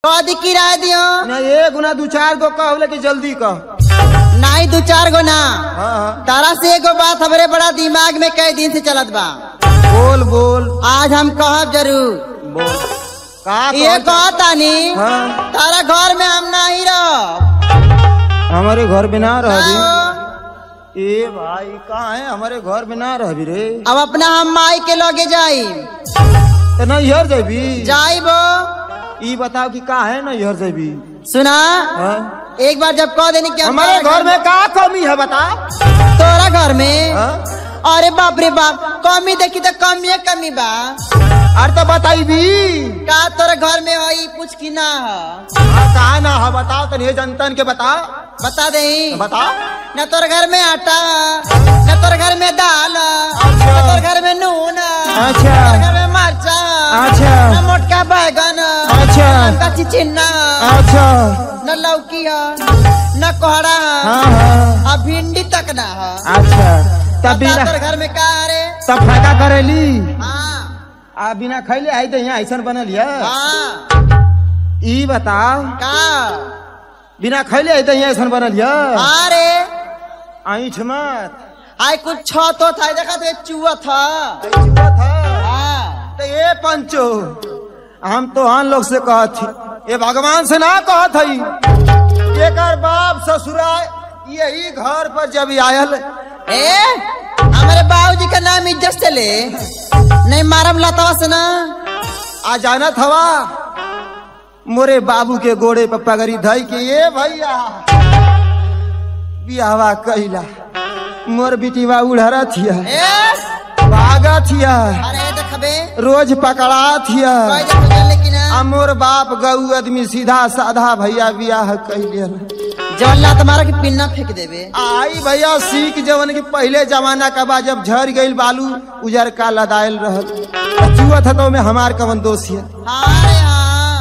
कदी किराया दियो ना एक गुना दू चार गो कह लेकिन जल्दी कह नहीं दू चार गो ना हाँ हाँ तारा से एगो बात हमरे बड़ा दिमाग में कई दिन से चलत बा बोल बोल आज हम कहब जरूर बोल का ये कहत- कहतानी हाँ तारा घर में हम नहीं रह हमारे घर में ना रह ए भाई कहाँ है हमारे घर में ना रह रे अब अपना हम माई के लगे जाई तो ना इहर जेबी जाइबो ई बताओ कि का है ना इहर जेबी सुना हाँ? एक बार जब कह देनी कि हम हमारे तोरा घर में का कमी है बता तोरा घर में हाँ? अरे बाप रे बाप कमी देखी तो कमी है कमी बा अरे तो बताई भी का तोरा घर में हई कुछ की ना है कहा ना है बताओ तो नहीं जनतन के बता बता दे बता न तोर घर में आटा न तोर घर में दाल न तोर घर में नून अच्छा। न तोर घर में मरचा अच्छा। न मोटका बैगन अच्छा। न कच्ची चिन्ना अच्छा न लौकी है न कोहड़ा है हाँ हाँ आ भिंडी तक ना है अच्छा तब बता बिना तोर घर में का रे तब फायदा करेली हाँ आ बिना खैले आई तो यहाँ ऐसा बनल है हाँ ई बताओ का बिना खैले आई तो यहाँ ऐसा बनल है हाँ रे ऐठ मत आई कुछ छ तो था देखा तो चूहा था चुआ था हाँ तो ये पंचो हम तो हम लोग से कहत थी ये भगवान से ना कहत हई एकर बाप ससुरा यही घर पर जब आयल ए हमारे बाबूजी का नाम इज्जत से ले नहीं मारम लतावा से ना आ जानत हवा मोरे बाबू के गोड़े पर पगड़ी धई के ये भैया बियावा कैला मोर बिटिवा उड़हरा थिया ए भागा थिया अरे देखबे रोज पकड़ा थिया कोई देखो चल लेकिन आ मोर बाप गऊ आदमी सीधा साधा भैया बियाह कैले जवन लात मारा के पिन्ना फेंक देबे आई भैया सीख जवन के पहले जमाना का बा जब झड़ गईल बालू उजर का लदायल रहल चुआ था तो में हमार कवन दोष है हाँ रे हाँ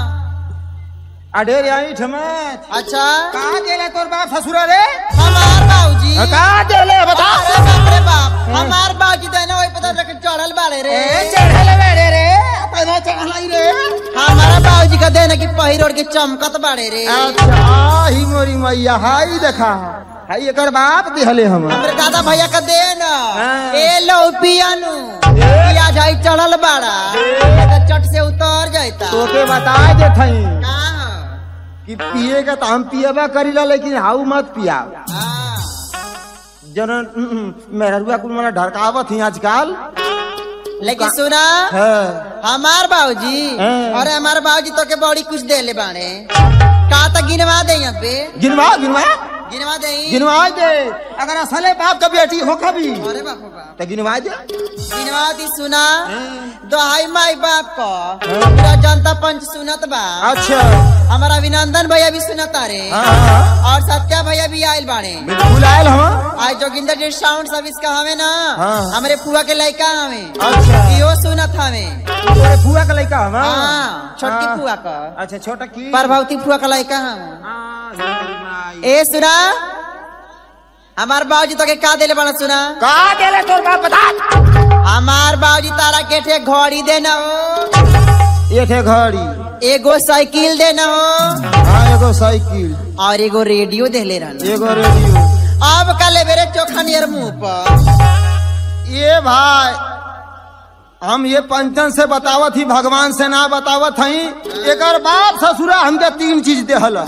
अडेर आई ठमत अच्छा कहाँ गेले तोर बाप ससुरा रे हमार बाबूजी कहाँ गेले बता अरे बाप रे बाप हमार बाबूजी तो है ना वही पता रख चढ़ल बाड़े रे चढ़ले बेड़े रे पैदा चढ़लाई रे हमारा बाबूजी का देना कि पहिर ओढ़ के चमकत बाड़े रे अच्छा ही मोरी मैया हाई देखा हाई एकर बाप दिहले हम हमरे दादा भैया का दे ना हाँ। ए लो पियानु पिया जाई चढ़ल बाड़ा ये तो चट से उतर जाता तोके बता दे थई कहाँ? कि पिए का तो हम पिएबा करीला लेकिन हाउ मत पिया हाँ। जन मेहरुआ कुल मना ढरकावत ही आजकल लेकिन सुना है हमार बाबूजी हाँ। अरे हमार बाबूजी तो के बड़ी कुछ दे ले बाड़े का तो गिनवा दे यहाँ पे गिनवा गिनवा गिनवा दे गिनवा दे अगर असले बाप का बेटी हो कभी अरे बाप रे बाप तो गिनवा दे गिनवा दी सुना दोहाई माई बाप को पूरा जनता पंच सुनत बा अच्छा हमारा अभिनंदन भैया भी सुनता रे हाँ, हाँ, और सत्या भैया भी आयल बाड़े बिल्कुल आयल हम आज जोगिंदर जी साउंड सर्विस का हमें ना हाँ। हमारे पुआ के लड़का हमें अच्छा इहो सुनत हमें तोरे फुआ का लड़का हम हाँ छोटकी हाँ। पुआ का अच्छा छोटा की प्रभावती पुआ का लड़का हम हाँ, हमारी माई। ए सुना हमार बाबूजी तो के का देले बड़ा सुना का देले तोर बाप बता हमार बाबूजी तारा के ठे घड़ी देना हो ये थे घड़ी एगो साइकिल देना हो हाँ एगो साइकिल और एगो रेडियो देले रहना एगो रेडियो अब का ले मेरे चोखा नियर मुंह पर ये भाई हम ये पंचन से बतावत ही भगवान से ना बतावत हई एकर बाप ससुरा हमके तीन चीज देहल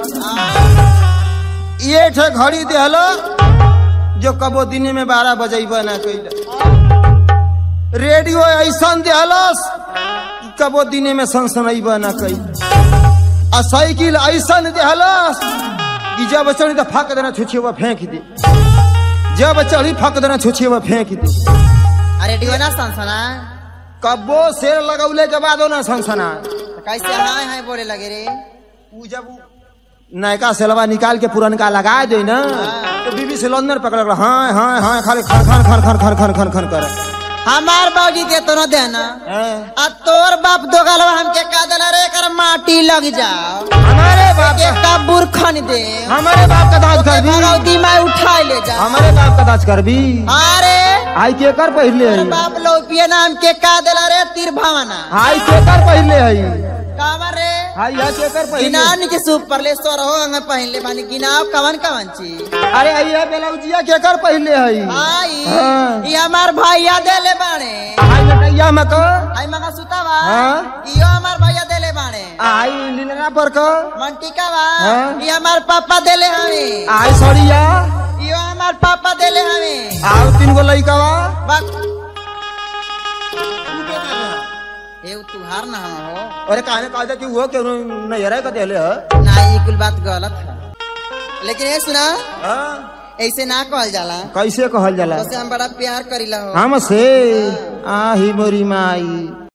ये ठे घड़ी देहल जो कबो दिन में बारह बजेब ना कैल रेडियो ऐसा देहलस कि कबो दिन में सनसनैब ना कैल आ साइकिल ऐसा देहलस कि जब चढ़ी तो फक देना छुछे फेंक दे जब चढ़ी फक देना छुछे फेंक दे आ रेडियो ना सनसना कब्बो शेर लगौले के बाद ना सनसना तो कैसे हाँ हाँ बोले लगे रे उ जब उ नयका सेलवा निकाल के पुरनका लगा दे ना तो बीबी सिलेंडर पकड़ कर हाँ हाँ हाँ खाली खन खन खन खन खन खन खन खन कर हमार बाबूजी दे तो न देना हैं? आ तोर बाप दो गलवा हमके का देला रे कर माटी लग जाओ हमारे बाप एक का का खन दे हमारे बाप का दाज कर भी भगवती माई उठा ले जा हमारे बाप का दाज कर भी अरे आई के कर पहले तोर है बाप लोपिया नाम के का देला रे तीर भावना आई के कर पहले है कावर रे हाय या केकर पहले गिनान के सूप पर ले सो रहो अंग पहले बानी गिनाव कवन कवन चीज अरे अइया बेलौजिया केकर पहले हई आई हाँ। ये हमार भैया देले बाणे हाय बेटैया में क आई मगा सुतावा हाँ। इयो हमार भैया देले बाणे आई लीलना पर क मंटिकावा हाँ। ये हमार पापा देले हवे आई सड़िया इयो हमार पापा देले हवे आओ तीन गो लइकावा बक ए उ तुहार ना हम हो अरे कहने कहते कि वो के नैहरा का देले ह ना ये कुल बात गलत है लेकिन ये सुना हाँ? ऐसे ना कहल जाला कैसे कहल जाला उससे हम बड़ा प्यार करीला हो हमसे आही मोरी माई